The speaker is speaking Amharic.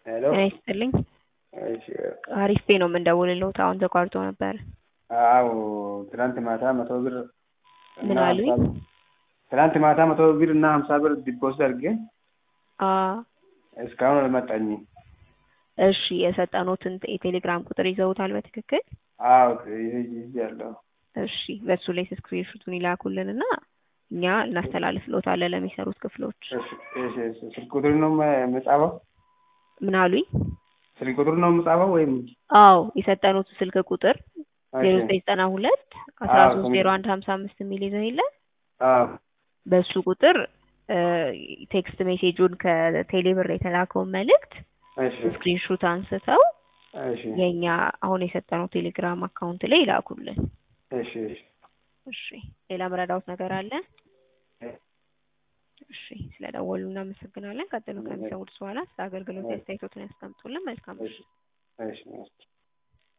ሄሎ ጤና ይስጥልኝ። እሺ አሪፍ ፔ ነው የምንደውልልዎት። አሁን ተቋርጦ ነበር። አዎ ትናንት ማታ መቶ ብር እና ምን አሉኝ? ሀምሳ ብር ትናንት ማታ መቶ ብር እና ሀምሳ ብር ዲፖዚት አድርጌ አ እስካሁን አልመጣኝም። እሺ የሰጠኖትን የቴሌግራም ቁጥር ይዘውታል በትክክል? አዎ ይዣለሁ። እሺ በሱ ላይ ስክሪንሹቱን ይላኩልን እና እኛ እናስተላልፍልዎታለን ለሚሰሩት ክፍሎች። እሺ እሺ እሺ ስልክ ቁጥር ነው የምጻፈው? ምን አሉኝ? ስልክ ቁጥር ነው የምጻፈው ወይም? አዎ የሰጠኖት ስልክ ቁጥር እሺ ዜሮ ዘጠኝ ዘጠና ሁለት አስራ አዎ ሶስት ዜሮ አንድ ሀምሳ አምስት የሚል ይዘው የለ አዎ በሱ ቁጥር ቴክስት ሜሴጁን ከቴሌብር የተላከውን መልእክት እሺ ስክሪንሹት አንስተው እሺ የእኛ አሁን የሰጠነው ቴሌግራም አካውንት ላይ ይላኩልን። እሺ እሺ እሺ ሌላ መረዳዎት ነገር አለ? እሺ ስለደወሉ እናመሰግናለን። ቀጥሎ ከሚሰሙት በኋላ ስለ አገልግሎት አስተያየቶትን ያስቀምጡልን። መልካም እሺ እሺ